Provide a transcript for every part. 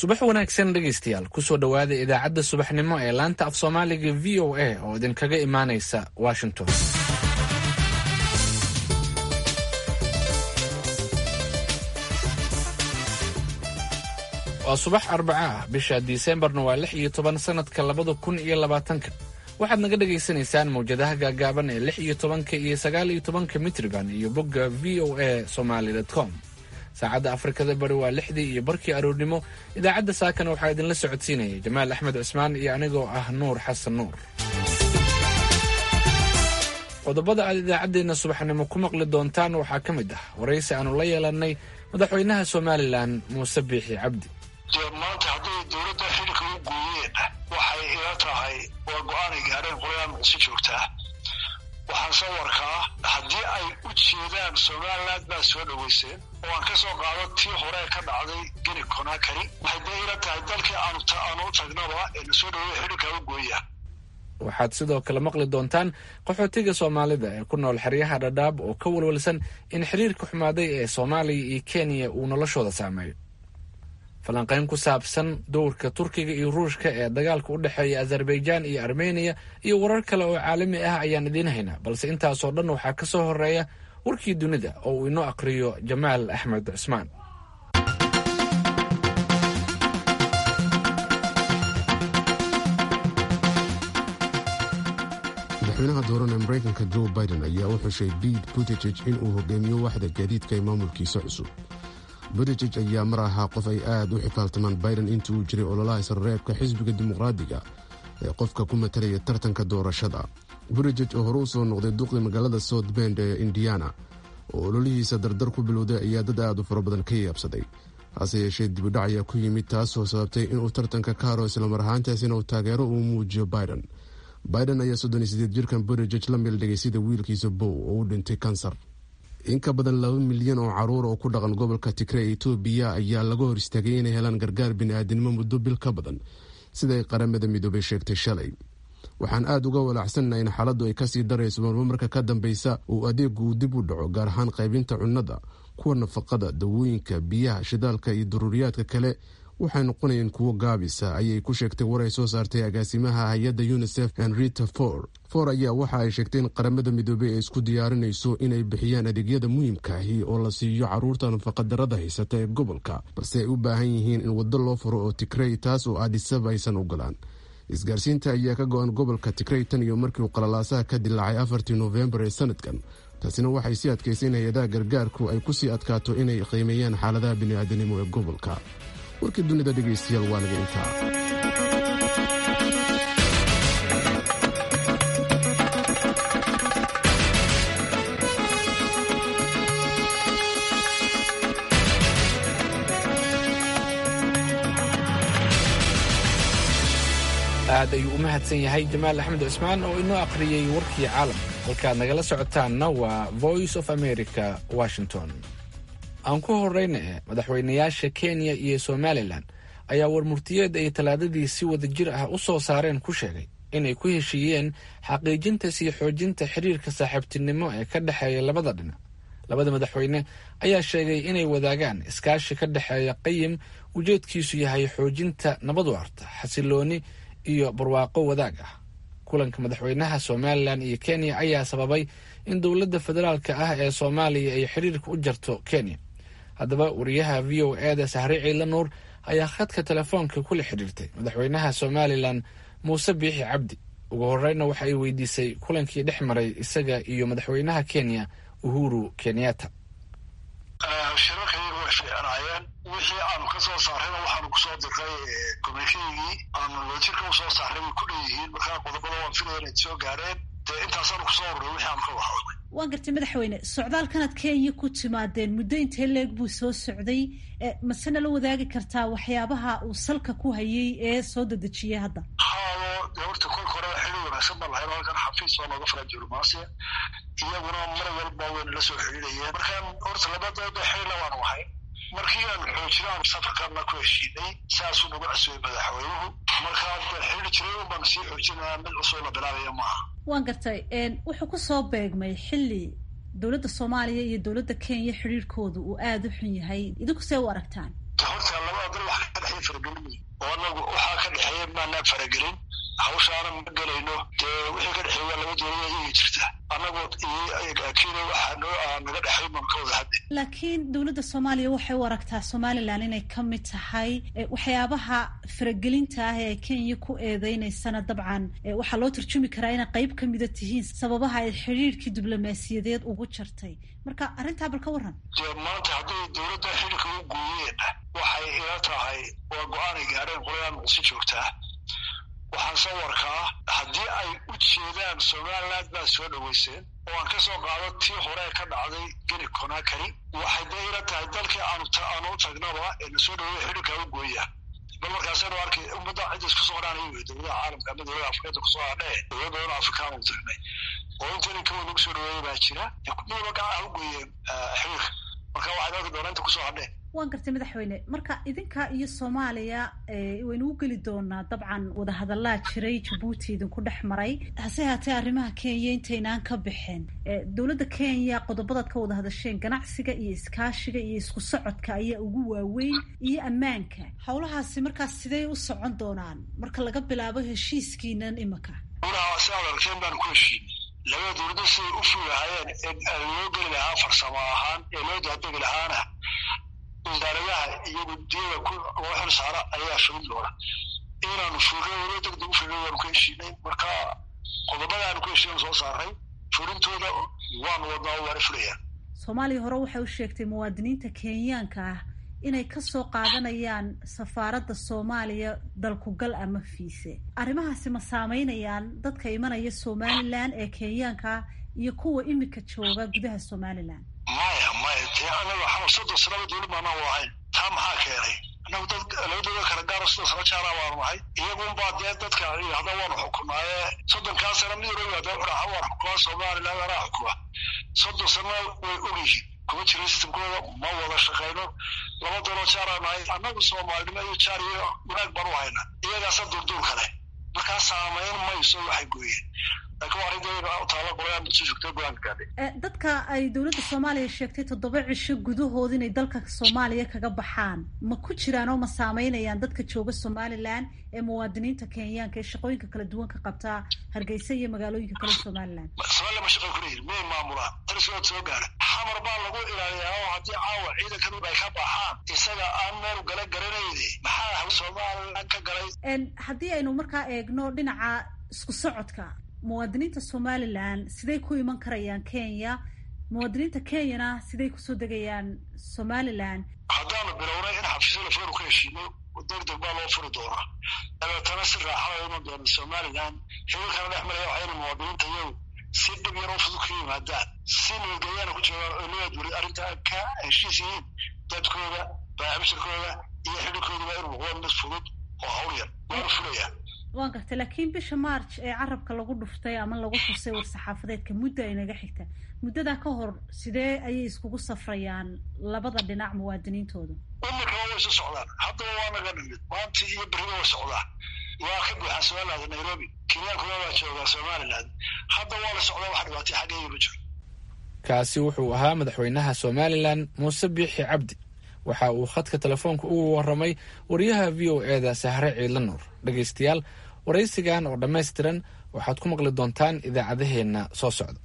subax wanaagsan dhegaystayaal kusoo dhowaada idaacadda subaxnimo ee laanta af soomaaliga v o a oo idinkaga imaanaysa washington waa subax arbaca ah bisha disembarna waa lix iyo toban sanadka labada kun iyo labaatanka waxaad naga dhagaysanaysaan mawjadaha gaagaaban ee lix iyo tobanka iyo sagaal iyo tobanka mitriban iyo bogga v o a somaly com saacadda afrikada bari waa lixdii iyo barkii aroornimo idaacadda saakana waxaa idinla socodsiinaya jamaal axmed cismaan iyo anigoo ah nuur xasan nuur qodobada aad idaacaddeenna subaxnimo ku maqli doontaan waxaa ka mid ah waraysi aanu la yeelannay madaxweynaha somalilan muuse biixi cabdi maanta hadday dowladda xilka u gooyeen waxay ila tahay waa go-aanay gaadheen qolayaa muqdisho joogtaa waxaan soo warkaa haddii ay u jeedaan somaliland baa soo dhoweyseen oo aan ka soo qaado tii hore ka dhacday geni conakary waxay dee ila tahay dalkii aanu u tagnaba ee na soo dhaweeya xidhilkaa u gooya waxaad sidoo kale maqli doontaan qaxootiga soomaalida ee ku nool xeryaha dhadhaab oo ka walwalsan in xiriirka xumaaday ee soomaaliya iyo kenya uu noloshooda saameeyo falanqayn ku saabsan dowrka turkiga iyo ruushka ee dagaalka u dhexeeya azerbaijaan iyo armeniya iyo warar kale oo caalami ah ayaan idiin haynaa balse intaasoo dhan waxaa ka soo horeeya warkii dunida oo uu inoo aqhriyo jamaal axmed cismaan madaxweynaha dooran ee maraykanka joe biden ayaa u xushay bete butejeg in uu hogaamiyo waxda gaadiidka ee maamulkiisa cusub butejeg ayaa mar ahaa qof ay aad u xifaaltamaan biden intii uu jiray ololaha isreebka xisbiga dimuqraadiga ee qofka ku matalaya tartanka doorashada butejeg oo hore u soo noqday duqdii magaalada south bend ee indiana oo ololihiisa dardar ku bilowday ayaa dad aad u fara badan ka yaabsaday hase yeeshee dibudhac ayaa ku yimid taasoo sababtay inuu tartanka ka haro islamar ahaantaasina uu taageero uu muujiyo biden biden ayaa soddon iyo sideed jirkan butejeg la meeldhigay sida wiilkiisa bow oo u dhintay kansar in ka badan laba milyan oo caruur oo ku dhaqan gobolka tigre ee etoobiya ayaa laga hor istaagay inay helaan gargaar bini'aadinimo muddo bil ka badan siday qaramada midoobay sheegtay shalay waxaan aad uga walaacsannaha in xaaladdu ay kasii darayso marba marka ka dambeysa uu adeegu uu dib u dhaco gaar ahaan qaybinta cunnada kuwa nafaqada dawooyinka biyaha shidaalka iyo daruuriyaadka kale waxay noqonayeen kuwo gaabisa ayay ku sheegtay war ay soo saartay agaasimaha hay-adda unisef henrita for for ayaa waxa ay sheegtay in qaramada midoobey ay isku diyaarinayso inay bixiyaan adeegyada muhiimkaahi oo la siiyo caruurta nafaqadarada haysata ee gobolka balse ay u baahan yihiin in waddo loo furo oo tigrey taas oo adisab aysan ogolaan isgaarsiinta ayaa ka go-an gobolka tigrey tan iyo markii uu qalalaasaha ka dilaacay afartii noofembar ee sanadkan taasina waxay sii adkaysay in hay-adaha gargaarku ay kusii adkaato inay qiimeeyaan xaaladaha bini'aadanimo ee gobolka warkii dunida dhegaystayaal waa naga intaa aad ayuu u mahadsan yahay jamaal axmed cismaan oo inoo akhriyey warkii caalamka halkaad nagala socotaanna waa voice of america washington aan ku horeyna eh madaxweynayaasha kenya iyo somalilan ayaa warmurtiyeed ay talaadadii si wada jir ah u soo saareen ku sheegay inay ku heshiiyeen xaqiijinta sii xoojinta xiriirka saaxiibtinimo ee ka dhexeeya labada dhinac labada madaxweyne ayaa sheegay inay wadaagaan iskaashi ka dhexeeya qayim ujeedkiisu yahay xoojinta nabad waarta xasilooni iyo barwaaqo wadaag ah kulanka madaxweynaha somalilan iyo kenya ayaa sababay in dowladda federaalka ah ee soomaaliya ay xiriirka u jarto kenya haddaba wariyaha v o eda sahre ciila nuur ayaa khadka telefoonka kula xidhiirtay madaxweynaha somalilan muuse biixi cabdi ugu horeyna waxa ay weydiisay kulankii dhex maray isaga iyo madaxweynaha kenya uhuru kenyatta shirarkayagu way fiicnaayeen wixii aanu ka soo saarrayna waxaanu kusoo dirray komikeygii aanu wadajirka usoo saarray way ku dhanyihiin markaa qodobada waan filaya inay soo gaareen dee intaasaanu kusoo urray wixii aanu ka waxoodnay waan gartay madaxweyne socdaalkanaad kenya ku timaadeen muddo intee leeg buu soo socday masena la wadaagi kartaa waxyaabaha uu salka ku hayay ee soo dedejiyay hadda haado dee horta kolka hore xili wanaagsan baan lahayn halkan xafiis oo nooga fara diblomaasiya iyaguna mar walba wayna la soo xidhiidhayeen markaan horta labadooda xilila waanu ahay markii aan xoojina aanu safarkana ku heshiinay saasuu nagu casubay madaxweynuhu markaa de xidhi jiray un baanu sii xoojinaya mid cusub la bilaabaya maaha waan gartay wuxuu ku soo beegmay xilli dowladda soomaaliya iyo dowladda kenya xidhiirkooda uu aada u xun yahay idinku see u aragtaan horta labada dal wax ka dhexya faragelin oo anagu waxaa ka dhexeeya maanaan faragelin hawshaana ma gelayno dee wixii ka dhexeeya waa laba dowlada iyaga jirta annagu kenya waxaa noo naga dhexay man ka wada hadde laakiin dowladda soomaaliya waxay u aragtaa somalilan inay ka mid tahay waxyaabaha faragelinta ah ee ay kenya ku eedeynaysana dabcan waxaa loo turjumi karaa inay qayb ka mida tihiin sababaha ay xidhiirkii diblomaasiyadeed ugu jartay marka arrintaa bal ka warran dee maanta hadday dowladda xidhiirka u gooyeen waxay ila tahay waa go-aanay gaadheen qolayaan muqdisho joogtaa waxaan soo warkaa haddii ay u jeedaan somaliland baa soo dhoweyseen oo aan ka soo qaado tii hore ka dhacday geni conakary waxay dee ila tahay dalkii aanu u tagnaba ee na soo dhaweeya xidhiirkaa u gooya bal markaasaynu arkay ummadda cidda isku soo odhanaya wey dowladaha caalamka ama dowlada afrikada kusoo hadhee dowlad badan afrikaan u tagnay oo intani kawa nagu soo dhaweeya baa jira midaba gacaha u gooyeen xiriirka marka waxay dalka doona inta kusoo hadheen waan gartay madaxweyne marka idinka iyo soomaaliya waynu u geli doonaa dabcan wadahadallaa jiray jabuuti idinku dhex maray hase haatee arrimaha kenya intaynaan ka bixin dowladda kenya qodobadaad ka wada hadasheen ganacsiga iyo iskaashiga iyo isku socodka ayaa ugu waaweyn iyo ammaanka howlahaasi markaas sidey u socon doonaan marka laga bilaabo heshiiskiinan imika ulaha si aad arkeen baan ku heshiinay labada dowladda siday u fugahaayeen ee loo geli lahaa farsamo ahaan ee loo daadegi lahaana wasaaradaha iyo guddiyada loo xil saara ayaa fulin doona inaanu fulno walo degdeg u fulno waanu ka heshiinay marka qodobada aanu ka heshiinan soo saaray fulintooda waanu wadnaa waana fulayaan soomaaliya hore waxay u sheegtay muwaadiniinta kenyaanka ah inay kasoo qaadanayaan safaaradda soomaaliya dalkugal ama fiise arrimahaasi ma saameynayaan dadka imanaya somalilan ee kenyaanka iyo kuwa imika jooga gudaha somalilan maya maya dee anaga xamar soddon sanaba dowlad maanaan wadahayn taa maxaa keenay anagu dad laba dowlad kala gaaro soddon sano jaara baanu nahay iyagunbaa dee dadka yidhahda waanu xukunaaye soddonkaa sana mid waliba dee wuxuu waan xukumaa somaliland anaa xukuma soddon sana way ogyihiin kuma jira sistamkooda ma wada shaqayno laba dowlad jaaraa nahay annagu soomaalinimo iyo jaar iyo wanaag baan u hayna iyagaasa durduur kale markaa saamayn mayso waxay gooyeen dadka ay dowladda soomaaliya sheegtay toddoba cisho gudahood inay dalka soomaaliya kaga baxaan ma ku jiraan oo ma saameynayaan dadka jooga somalilan ee muwaadiniinta kenyaanka ee shaqooyinka kala duwan ka qabtaa hargeysa iyo magaalooyinka kale somalilan somalilan ma shaqay kuleeyihin miyay maamulaan talisood soo gaara xamar baa lagu ilaaliyaa oo haddii caawa ciidankan ay ka baxaan isaga aan meel gala garanayne maxaa somalilan ka galay haddii aynu markaa eegno dhinaca isku socodka muwaadiniinta somalilan siday ku iman karayaan kenya muwaadiniinta kenyana siday kusoo degayaan somalilan haddaanu bilownay in xafiisyo lafoonu ka heshiino degdeg baa loo furi doonaa dabeetana si raaxada iman doona somalilan xiriirkana dhex maraya waxayna muwaadiniinta iyagu si dhib yar oo fudud ka yimaadaan si nabadgelyaana ku joogaan oo leeyaad weli arrintaa ka heshiis yihiin dadkooda baabishirkooda iyo xidhiirkooduba inuu noqdo mid fudud oo hawl yar waanu fulayaa waan gartay laakiin bisha march ee carabka lagu dhuftay ama lagu xusay war-saxaafadeedka muddo ay naga xigta muddadaa ka hor sidee ayay iskugu safrayaan labada dhinac muwaadiniintooda imika way isu socdaan haddaba waa naga dhimid maanta iyo beriba way socdaan waa ka buuxaa somaliland nairobi kenyaankuna waa joogaa somaliland hadda waa la socdaa wax dhibaatay xaggeeya ma jiro kaasi wuxuu ahaa madaxweynaha somalilan muuse biixi cabdi waxa uu khadka telefoonka ugu waramay wariyaha v o e da sahre ciidla nuur dhegaystayaal waraysigan oo dhammaystiran waxaad ku maqli doontaan idaacadaheenna soo socda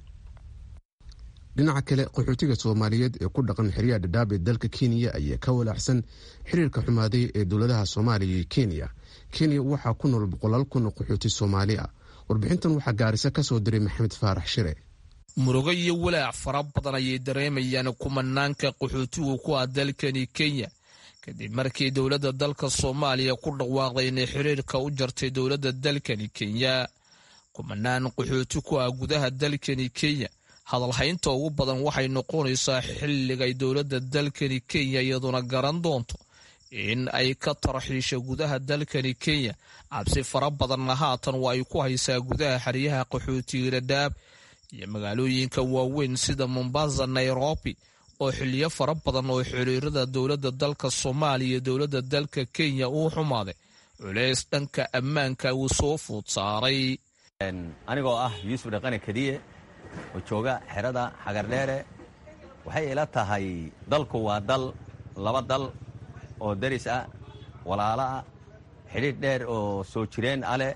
dhinaca kale qaxootiga soomaaliyeed ee ku dhaqan xeryaha dhadhaab ee dalka kenya ayaa ka walaacsan xiriirka xumaaday ee dowladaha soomaaliya iyo kenya kenya waxaa ku nool boqolaal kun oo qaxooti soomaali ah warbixintan waxaa gaarisa ka soo diray maxamed faarax shire murugo iyo walaac fara badan ayay dareemayaan kumanaanka qaxootigu ku ah dalkani kenya kadib markii dowladda dalka soomaaliya ku dhawaaqday inay xiriirka u jartay dowladda dalkani kenya kumanaan qaxooti ku ah gudaha dalkani kenya hadalhaynta ugu badan waxay noqonaysaa xilligay dowladda dalkani kenya iyaduna garan doonto in ay ka tarxiisha gudaha dalkani kenya cabsi fara badanna haatan waa ay ku haysaa gudaha xeryaha qaxootiga dhadhaab iyo magaalooyinka waaweyn sida mombasa nairobi oo xiliyo fara badan oo xiriirada dowladda dalka soomaaliya iyo dowladda dalka kenya uu xumaaday culeys dhanka ammaanka uu soo fuud saaray anigoo ah yuusuf dhaqane kadiye oo jooga xerada xagardheere waxay ila tahay dalku waa dal laba dal oo deris ah walaalo ah xidhiidh dheer oo soo jireen aleh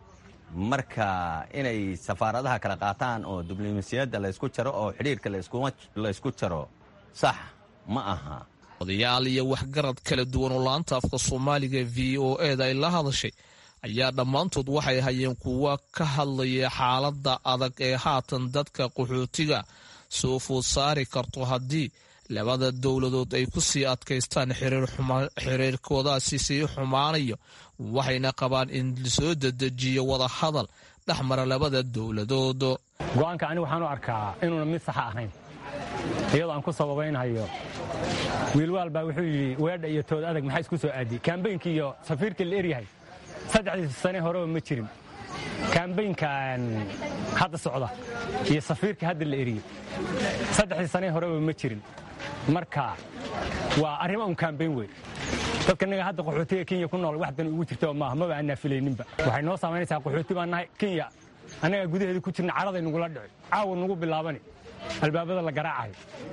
marka inay safaaradaha kala qaataan oo diblomasiyadda laysku jaro oo xidhiidhka laysku jaro sax ma aha odayaal iyo waxgarad kala duwan oo laanta afka soomaaliga v o eda ay la hadashay ayaa dhammaantood waxay hayeen kuwa ka hadlaya xaaladda adag ee haatan dadka qaxootiga soo food saari karto haddii labada dowladood ay ku sii adkaystaan xiriirkoodaasi sii xumaanayo waxayna qabaan in lasoo dedejiyo wada hadal dhex mara labada dowladood go'aanka ani waxaan u arkaa inuuna mid saxa ahayn iyadoo aan ku sababaynhayo wiilwaal baa wuxuu yidhi weedha iyo tood adag maxaa isku soo aadiyey kaambaynkii iyo safiirkii la eryahay saddexdii sane horeba ma jirin kaambaynkan hadda socda iyo safiirka hadda la eriyey saddexdii sane horeba ma jirin marka waa arrimo un kaambayn wey dadka naga hadda qaxootiga kenya ku nool wax dan ugu jirta maaha maba aanaa filayninba waxay noo saamaynaysaa qaxooti baan nahay kenya annagaa gudaheeda ku jirna caraday nugula dhici caawa nugu bilaabani albaabada la garaacayo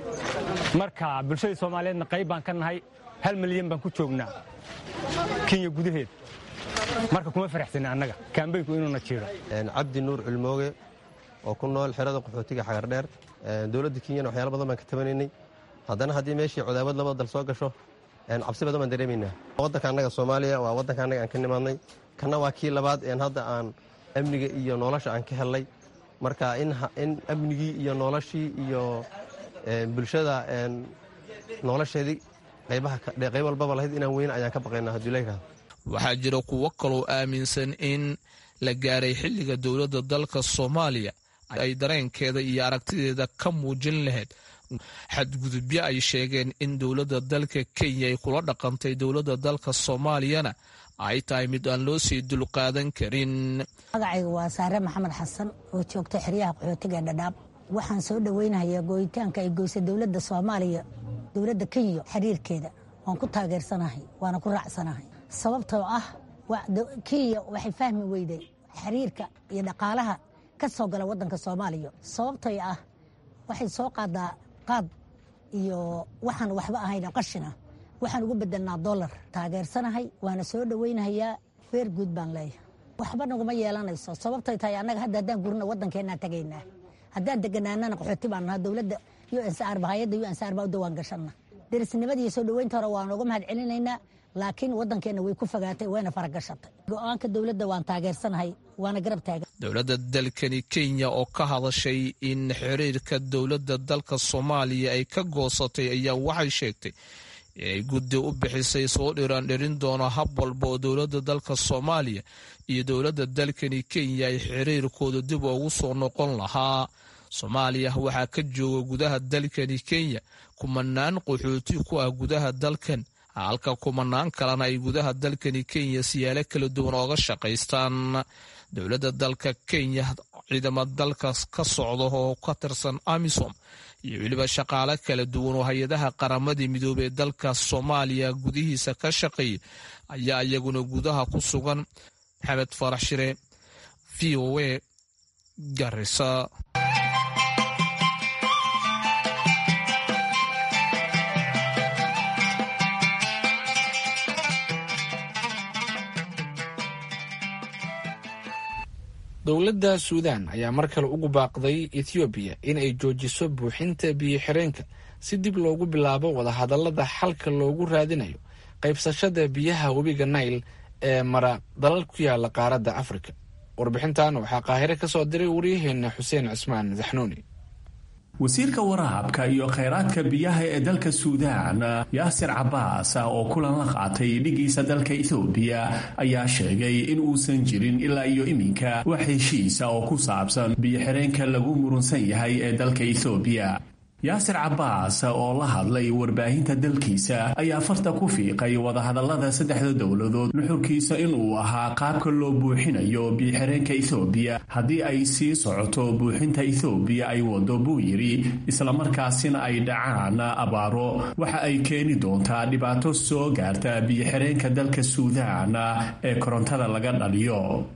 marka bulshadii soomaaliyeedna qayb baan ka nahay hal milyan baan ku joognaa kenya gudaheeda marka kuma faraxsani annaga kaambaynku inuuna jiiro cabdi nuur culmooge oo ku nool xerada qaxootiga xagardheer dowladda kenyana waxyaala badan baan ka tabanaynay haddana haddii meeshii codaawad labada dal soo gasho cabsi badan baan dareemaynaa waddanka annaga soomaaliya waa waddanka annaga aan ka nimaadnay kanna waa kii labaad een hadda aan amniga iyo nolosha aan ka hellay marka in amnigii iyo noloshii iyo bulshada nolosheedii qayb walbaba lahayd inaan weyn ayaan ka baqaynaa haddii la yidhahdo waxaa jira kuwo kaloo aaminsan in la gaaray xilliga dowladda dalka soomaaliya ay dareenkeeda iyo aragtideeda ka muujin lahayd xadgudubyo ay sheegeen in dowladda dalka kenya ay kula dhaqantay dowladda dalka soomaaliyana ay tahay mid aan loo sii dulqaadan karin magacayga waa saare maxamed xasan oo joogta xeryaha qaxootiga dhadhaab waxaan soo dhoweynayaa gooyitaanka ay goysay dowladda soomaaliya dowladda kenya xiriirkeeda waan ku taageersanahay waana ku raacsanahay sababtoo ah kenya waxay fahmi weyday xiriirka iyo dhaqaalaha ka soo gala waddanka soomaaliya sababtoo ah waxay soo qaadaa qaad iyo waxaan waxba ahayn qashina waxaan ugu bedelnaa dolar taageersanahay waana soo dhoweynahayaa beer guud baan leeyahay waxba naguma yeelanayso sababtay tahay annaga hadda haddaan gurina waddankeenaan tagaynaa haddaan deganaanana qaxooti baan nahaa dowladda unsr hayadda unsr baa u dawaan gashanna derisnimadiiyo soo dhoweynta hore waan uga mahad celinaynaa laakiin waddankeenna way ku fogaatay wayna faragashatay go-aanka dowladda waan taageersanahay waana garab taagan dowladda dalkani kenya oo ka hadashay in xiriirka dowladda dalka soomaaliya ay ka goosatay ayaa waxay sheegtay inay guddi u bixisay soo dhiraan dhirin doono hab walba oo dowladda dalka soomaaliya iyo dowladda dalkani kenya ay xiriirkooda dib ugu soo noqon lahaa soomaaliya waxaa ka jooga gudaha dalkani kenya kumanaan qaxooti ku ah gudaha dalkan halka kumanaan kalena ay gudaha dalkani kenya siyaalo kala duwan ooga shaqaystaan dowladda dalka kenya ciidamo dalkaas ka socda oo ka tirsan amisom iyo weliba shaqaale kala duwan oo hay-adaha qaramadii midoobey dalka soomaaliya gudihiisa ka shaqeeya ayaa iyaguna gudaha ku sugan maxamed farax shire v o a garisa dowladda suudaan ayaa mar kale ugu baaqday ethoobiya in ay joojiso buuxinta biyo-xireenka si dib loogu bilaabo wadahadallada xalka loogu raadinayo qaybsashada biyaha webiga nail ee mara dalal ku yaala qaaradda afrika warbixintan waxaa qaahire ka soo diray waryaheena xuseen cismaan zaxnuuni wasiirka waraabka iyo khayraadka biyaha ee dalka suudaan yaasir cabaas oo kulan la qaatay dhigiisa dalka ethoobiya ayaa sheegay in uusan jirin ilaa iyo iminka wax heshiisa oo ku saabsan biyo-xireenka lagu murunsan yahay ee dalka ethoobiya yaasir cabaas oo la hadlay warbaahinta dalkiisa ayaa farta ku fiiqay wadahadallada saddexda dowladood nuxurkiisa inuu ahaa qaabka loo buuxinayo biyo-xireenka ethoobiya haddii ay sii socoto buuxinta ethoobiya ay wado buu yidhi islamarkaasina ay dhacaan abaaro waxa ay keeni doontaa dhibaato soo gaarta biyo-xireenka dalka suudaan ee korontada laga dhaliyo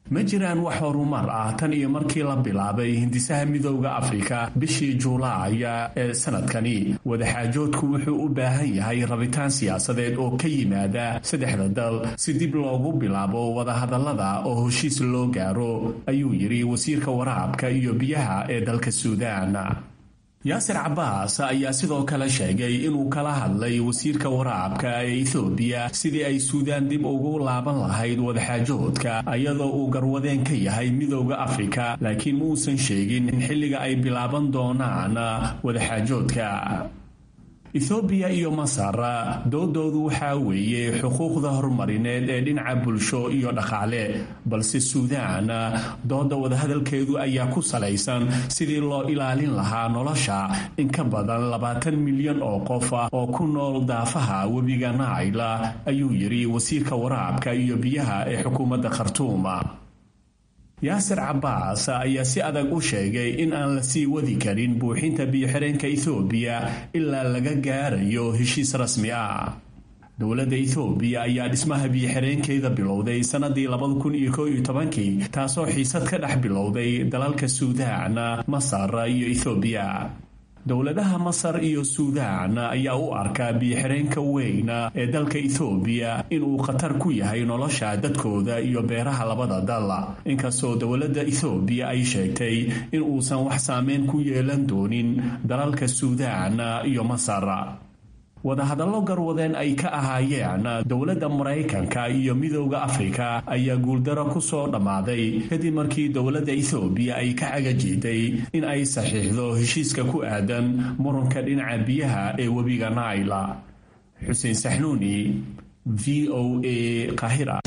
ma jiraan wax horumar ah tan iyo markii la bilaabay hindisaha midooda afrika bishii juulaaya ee sanadkani wadaxaajoodku wuxuu u baahan yahay rabitaan siyaasadeed oo ka yimaada saddexda dal si dib loogu bilaabo wadahadallada oo heshiis loo gaaro ayuu yidhi wasiirka waraabka iyo biyaha ee dalka suudaan yaasir cabaas ayaa sidoo kale sheegay inuu kala hadlay wasiirka waraabka ee ethoobiya sidii ay suudaan dib ugu laaban lahayd wadaxaajoodka iyadoo uu garwadeen ka yahay midooda afrika laakiin muusan sheegin in xilliga ay bilaaban doonaan wadaxaajoodka ethoobiya iyo masar doodoodu waxaa weeye xuquuqda horumarineed ee dhinaca bulsho iyo dhaqaale balse suudaan dooda wadahadalkeedu ayaa ku salaysan sidii loo ilaalin lahaa nolosha in ka badan labaatan milyan oo qof oo ku nool daafaha webiga naayla ayuu yidhi wasiirka waraabka iyo biyaha ee xukuumadda khartuuma yaasir cabaas ayaa si adag u sheegay in aan la sii wadi karin buuxinta biyo-xireenka ethoobiya ilaa laga gaarayo heshiis rasmi ah dowladda ethoobiya ayaa dhismaha biyo-xireenkeeda bilowday sannadii labada kun iyo koo iyo tobankii taasoo xiisad ka dhex bilowday dalalka suudaan masar iyo ethoobiya dowladaha masar iyo suudaan ayaa u arkaa biyo-xireenka weyn ee dalka ethoobiya inuu khatar ku yahay nolosha dadkooda iyo beeraha labada dal inkastoo dowladda ethoobiya ay sheegtay in uusan wax saameyn ku yeelan doonin dalalka suudaan iyo masar wadahadallo garwadeen ay ka ahaayeen dowladda maraykanka iyo midooda afrika ayaa guuldaro ku soo dhammaaday kadib markii dowladda ethoobiya ay ka cagajiiday in ay saxiixdo heshiiska ku aadan muranka dhinaca biyaha ee webiga naayla xuseen saxnuuni v o a qahira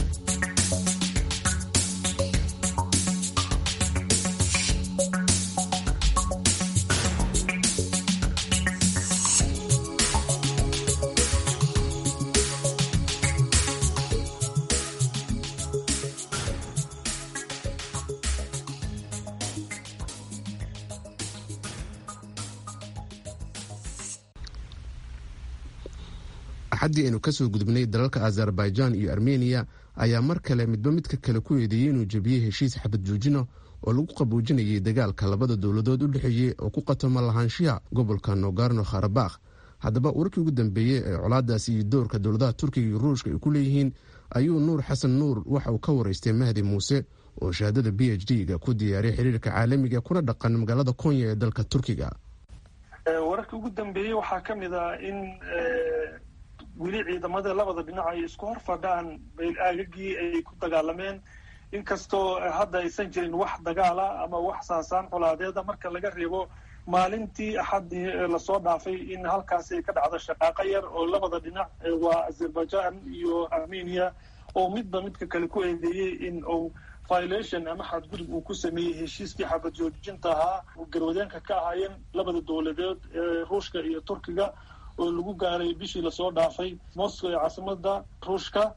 axaddii aynu kasoo gudubnay dalalka azerbaijan iyo armeniya ayaa mar kale midba midka kale ku eedeeyey inuu jebiyey heshiis xabad joojina oo lagu qaboojinayay dagaalka labada dowladood u dhexeeyey oo ku qatoma lahaanshiha gobolka nogarno kharabakh haddaba warkii ugu dambeeyey ee colaadaasi iyo doorka dowladaha turkiga iyo ruushka ay ku leeyihiin ayuu nuur xasan nuur waxa uu ka waraystay mahdi muuse oo shahaadada b h d ga ku diyaariyay xiriirka caalamiga kuna dhaqan magaalada konya ee dalka turkiga wararkii ugu dambeeyey waxaa ka mid ah in weli ciidamada labada dhinac ay isku hor fadhaan aagagii ay ku dagaalameen inkastoo hadda aysan jirin wax dagaala ama wax saasaan colaadeeda marka laga reebo maalintii axaddii lasoo dhaafay in halkaasi ay ka dhacdo shaqaaqo yar oo labada dhinac waa azerbaijan iyo armenia oo midba midka kale ku eedeeyey in uu violation ama xadgudub uu ku sameeyey heshiiskii xabad joojinta ahaa garwadeenka ka ahaayeen labada dowladeed ee ruushka iyo turkiga oo lagu gaaray bishii lasoo dhaafay moscow ee caasimada ruushka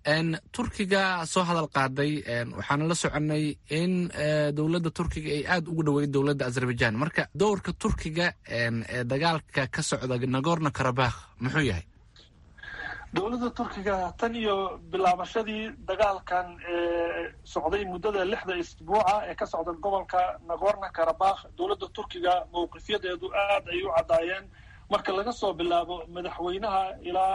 turkiga soo hadal qaaday waxaana la soconay in dowladda turkiga ay aada ugu dhaweyd dowladda azerbaijan marka dowrka turkiga ee dagaalka ka socda nagorno karabakh muxuu yahay dowladda turkiga tan iyo bilaabashadii dagaalkan ee socday muddada lixda isbuuca ee ka socda gobolka nagorno karabakh dowladda turkiga mowqifyadeedu aad ay u caddaayeen marka laga soo bilaabo madaxweynaha ilaa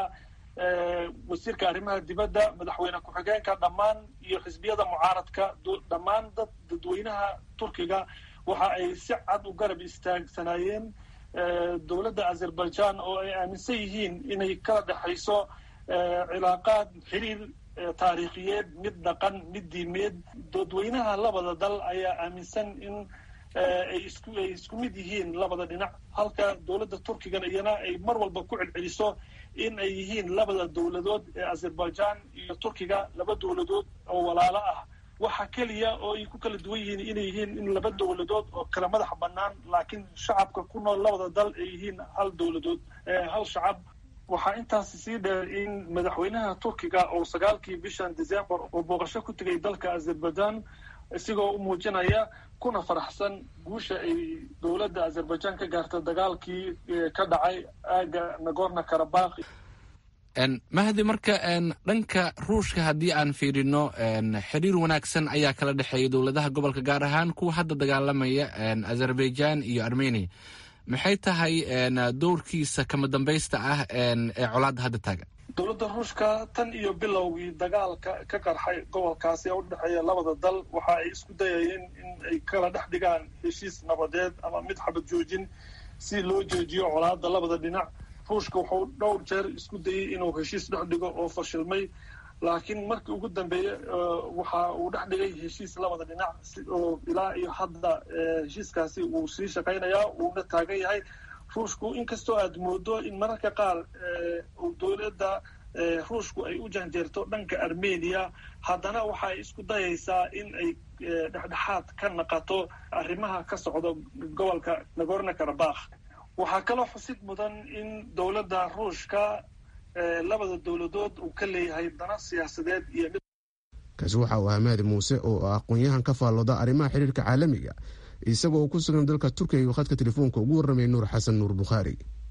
wasiirka arrimaha dibadda madaxweyne ku-xigeenka dhammaan iyo xisbiyada mucaaradka dhammaan dad dadweynaha turkiga waxa ay si cad u garab istaagsanaayeen dowladda azerbaijan oo ay aaminsan yihiin inay kala dhexayso cilaaqaad xiriir taariikhiyeed mid dhaqan mid diimeed dadweynaha labada dal ayaa aaminsan in ay isku ay isku mid yihiin labada dhinac halka dowladda turkigana iyana ay mar walba ku celceliso in ay yihiin labada dowladood ee azerbaijan iyo turkiga laba dowladood oo walaalo ah waxa keliya oo ay ku kala duwan yihiin inay yihiin in laba dowladood oo kala madax bannaan laakiin shacabka ku nool labada dal ay yihiin hal dowladood hal shacab waxaa intaasi sii dheer in madaxweynaha turkiga oo sagaalkii bishan december oo booqasho ku tegay dalka azerbaijan isigoo u muujinaya kuna faraxsan guusha ay dowladda azerbaijan ka gaarta dagaalkii ka dhacay aaga nagorno karabakh mahdi marka dhanka ruushka haddii aan fiirino xiriir wanaagsan ayaa kala dhexeeya dowladaha gobolka gaar ahaan kuwa hadda dagaalamaya azerbaijan iyo armenia maxay tahay dowrkiisa kama dambaysta ah ee colaadda hadda taagan dowladda ruushka tan iyo bilowgii dagaalka ka qarxay gobolkaasi ee u dhexeeya labada dal waxa ay isku dayayeen in ay kala dhex dhigaan heshiis nabadeed ama mid xabad joojin si loo joojiyo colaadda labada dhinac ruushka wuxuu dhowr jeer isku dayey inuu heshiis dhex dhigo oo fashilmay laakiin markii ugu dambeeye waxa uu dhex dhigay heshiis labada dhinac oo ilaa iyo hadda heshiiskaasi uu sii shaqaynayaa uuna taagan yahay ruushku inkastoo aad moodo in mararka qaar dowladda ruushku ay u janjeerto dhanka armenia haddana waxa ay isku dayaysaa in ay dhexdhexaad ka naqato arrimaha ka socda gobolka nagorno karabakh waxaa kaloo xusid mudan in dowladda ruushka labada dowladood uu ka leeyahay dana siyaasadeed iyo kaasi waxa uu ahaa mahdi muuse oo ah aqoon-yahan ka faallooda arrimaha xiriirka caalamiga isagoo uu ku sugan dalka turkiga iyo khadka telefoonka ugu warramay nuur xasan nuur bukhaari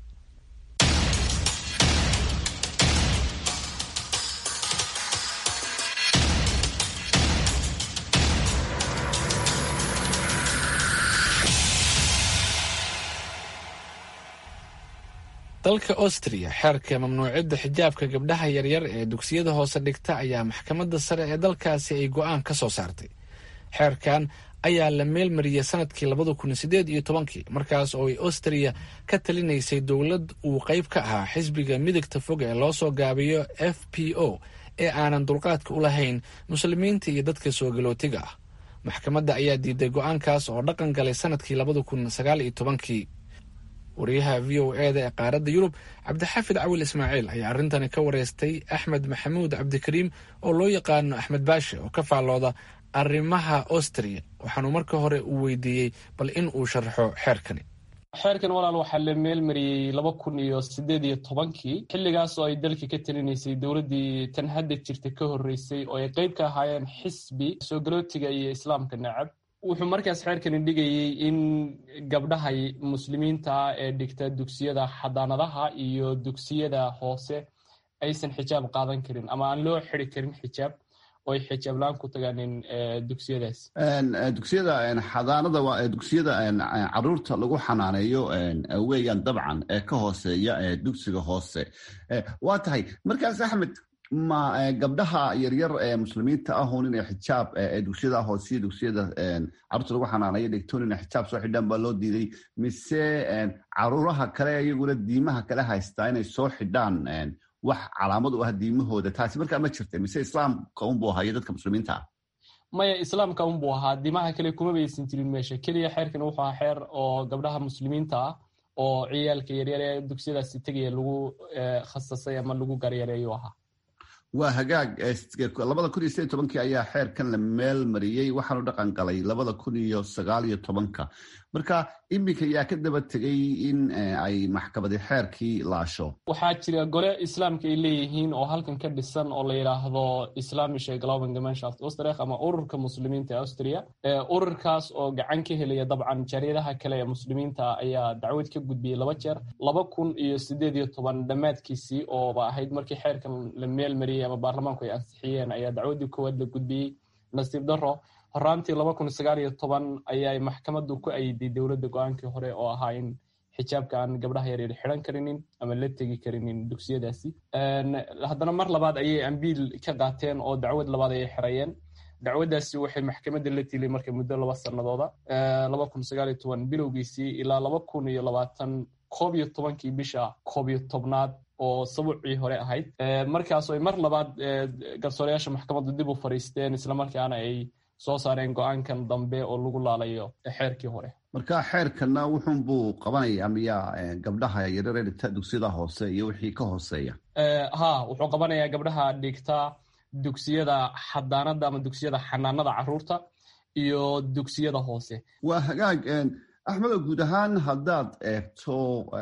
dalka austria xeerka mamnuucidda xijaabka gabdhaha yaryar ee dugsiyada hoose dhigta ayaa maxkamadda sare ee dalkaasi ay go-aan ka soo saartay xeerkan ayaa la meelmariyey sanadkii labada kun sideed iyo tobankii markaas oo ay austria ka talinaysay dowlad uu qayb ka ahaa xisbiga midigta fog ee loo soo gaabiyo f p o ee aanan dulqaadka u lahayn muslimiinta iyo dadka soo galootiga ah maxkamadda ayaa diiday go-aankaas oo dhaqan galay sanadkii labada kun sagaal iyo tobankii wariyaha v o eda ee qaaradda yurub cabdixaafid cawil ismaaciil ayaa arrintani ka wareystay axmed maxamuud cabdikariim oo loo yaqaano axmed baashe oo ka faallooda arrimaha austria waxaanu marka hore uu weydiiyey bal in uu sharaxo xeerkani xeerkan walaal waxaa la meelmariyey laba kun iyo sideed iyo tobankii xilligaas oo ay dalka ka talinaysay dowladdii tan hadda jirta ka horreysay oo ay qeyb ka ahaayeen xisbi soo galootiga iyo islaamka nacab wuxuu markaas xeerkani dhigayey in gabdhaha muslimiinta ee dhigta dugsiyada xadaanadaha iyo dugsiyada hoose aysan xijaab qaadan karin ama aan loo xidi karin xijaab oo ay xijaab la-aan ku tagaanin dugsiyadaas dugsiyada xadaanada waa dugsiyada caruurta lagu xanaaneeyo weeyaan dabcan ee ka hooseeya dugsiga hoose waa tahay markaas axmed ma gabdhaha yaryar ee muslimiinta ahun inay xijaab dugsiyada hoosiyo dugsiyada caruurta lagu xanaaneeyo dhigtoon inay xijaab soo xidhaan baa loo diiday mise caruuraha kale iyaguna diimaha kale haystaa inay soo xidhaan wax calaamad u ah diimahooda taasi markaa ma jirta mise islaamka unbuu ahayo dadka muslimiinta ah maya islaamka unbuu ahaa diimaha kale kuma baysan jirin meesha keliya xeerkan wuxuu ahaa xeer oo gabdhaha muslimiinta ah oo ciyaalka yaryar ee dugsiyadaasi tegaya lagu khasasay ama lagu garyareeyu ahaa waa hagaag labada kun iyo sideed tobankii ayaa xeerkan la meel mariyey waxaanu dhaqan galay labada kun iyo sagaal iyo tobanka marka iminka yaa ka daba tegay in ay maxkamadi xeerkii laasho waxaa jira gole islaamka ay leeyihiin oo halkan ka dhisan oo la yidhaahdo islamische glaubengemeinschaft austrich ama ururka muslimiinta ee austria ururkaas oo gacan ka helaya dabcan jaryadaha kale ee muslimiinta ayaa dacwad ka gudbiyey laba jeer laba kun iyo sideed iyo toban dhammaadkiisii ooba ahayd markii xeerkan la meel mariyey ama baarlamaanku ay ansixiyeen ayaa dacwaddii koowaad la gudbiyey nasiib daro horaantii laba kun sagaal iyo toban ayay maxkamaddu ku ayiday dowladda go-aankii hore oo ahaa in xijaabka aan gabdhaha yaryar xidhan karinin ama la tegi karinin dugsiyadaasi haddana mar labaad ayay ambiil ka qaateen oo dacwad labaad ayay xirayeen dacwaddaasi waxay maxkamadda la tilay marka muddo laba sanadooda laba kun sagaal iyo toban bilowgiisii ilaa laba kun iyo labaatan koob iyo tobankii bisha koob iyo tobnaad oo sabuucii hore ahayd markaas ay mar labaad garsoorayaasha maxkamaddu dib u fariisteen islamarkaana ay soo saareen go-aankan dambe oo lagu laalayo xeerkii hore marka xeerkana wuxunbuu qabanaya miyaa gabdhaha yaryar ee dhigta dugsiyada hoose iyo wixii ka hooseeya ha wuxuu qabanayaa gabdhaha dhigta dugsiyada xadaanada ama dugsiyada xanaanada caruurta iyo dugsiyada hoose waa hagaag axmedo guud ahaan haddaad eegto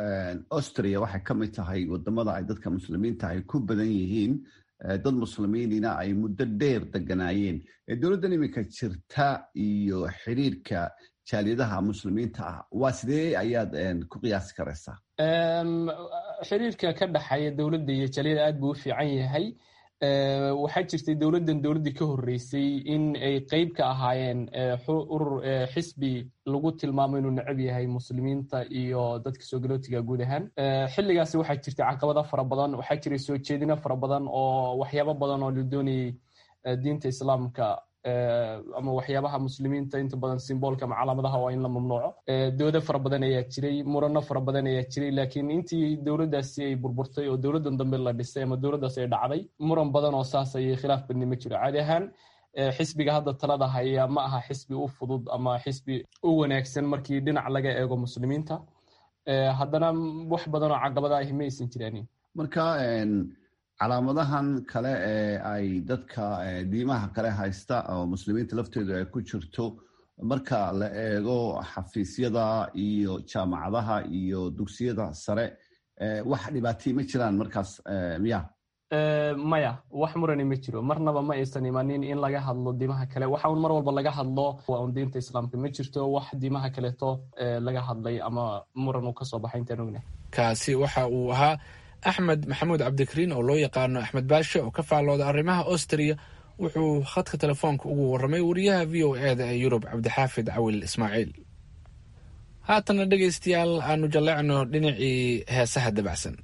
austria waxay ka mid tahay wadamada ay dadka muslimiinta ay ku badan yihiin dad muslimiinina ay muddo dheer deganaayeen dowladdan iminka jirta iyo xiriirka jaaliyadaha muslimiinta ah waa sidee ayaad ku qiyaasi karaysaa xiriirka ka dhexeeya dowladda iyo jaliyada aad buu u fiican yahay waxaa jirtay dowladdan dowladdii ka horreysay in ay qeyb ka ahaayeen urur xisbi lagu tilmaamo inuu necab yahay muslimiinta iyo dadka soo galootiga guud ahaan xilligaasi waxaa jirtay caqabado fara badan waxaa jiray soo jeedino fara badan oo waxyaabo badan oo la doonayay diinta islaamka ama waxyaabaha muslimiinta inta badan simboolka ama calaamadaha waa in la mamnuuco doodo fara badan ayaa jiray murano fara badan ayaa jiray laakiin intii dowladdaasi ay burburtay oo dowladdan dambe la dhisay ama dowladdaas ay dhacday muran badan oo saas ayay khilaaf badni ma jiro caadi ahaan xisbiga hadda talada haya ma aha xisbi u fudud ama xisbi u wanaagsan markii dhinac laga eego muslimiinta haddana wax badan oo caqabada ahi ma aysan jiraanin marka calaamadahan kale ee ay dadka diimaha kale haysta oo muslimiinta lafteedu ay ku jirto marka la eego xafiisyada iyo jaamacadaha iyo dugsiyada sare wax dhibaatay ma jiraan markaas miya maya wax murani ma jiro marnaba ma aysan imanin in laga hadlo diimaha kale waxa un mar walba laga hadlo waa un diinta islaamka ma jirto wax diimaha kaleeto laga hadlay ama muran uu kasoo baxay intaan ognahay kaasi waxa uu ahaa axmed maxamuud cabdikariin oo loo yaqaano axmed baashe oo ka faallooda arrimaha austria wuxuu khadka telefoonka ugu warramay wariyaha v o eda ee yurub cabdixaafid cawil ismaaciil haatana dhegaystayaal aanu jalleecno dhinacii heesaha dabacsan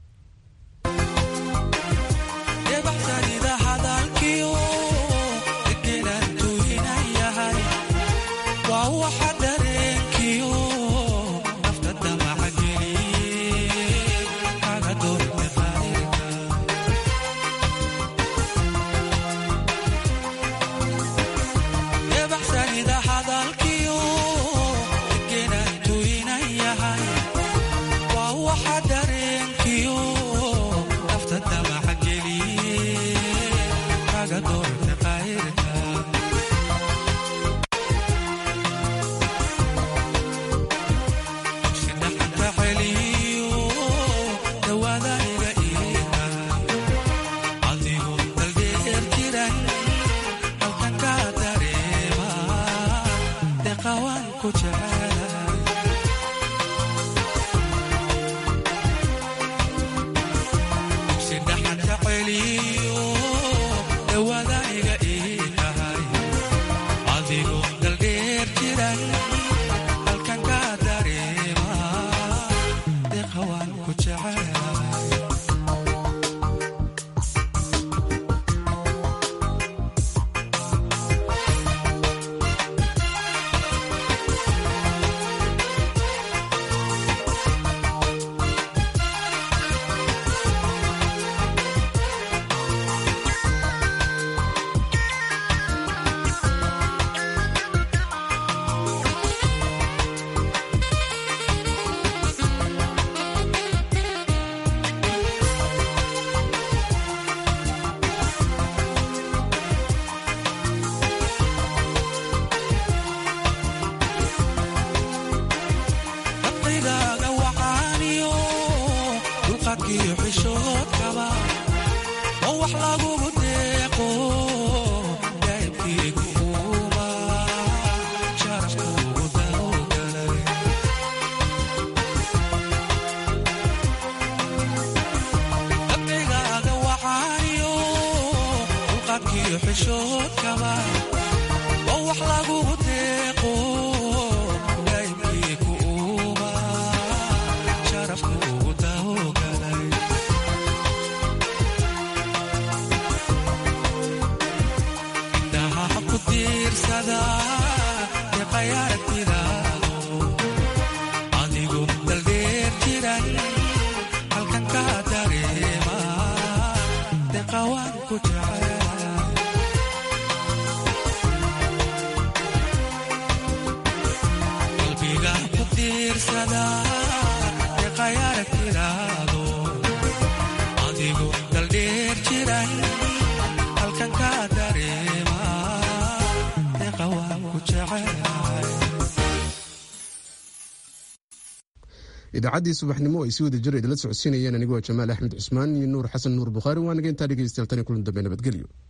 idaacaddii subaxnimo ay si wada jir idinla socodsiinayeen anigoo jamaal axmed cusmaan iyo nuur xasan nuur bukhaari waa naga intaa dhegeystayaal tan iyo kulan dambe nabadgelyo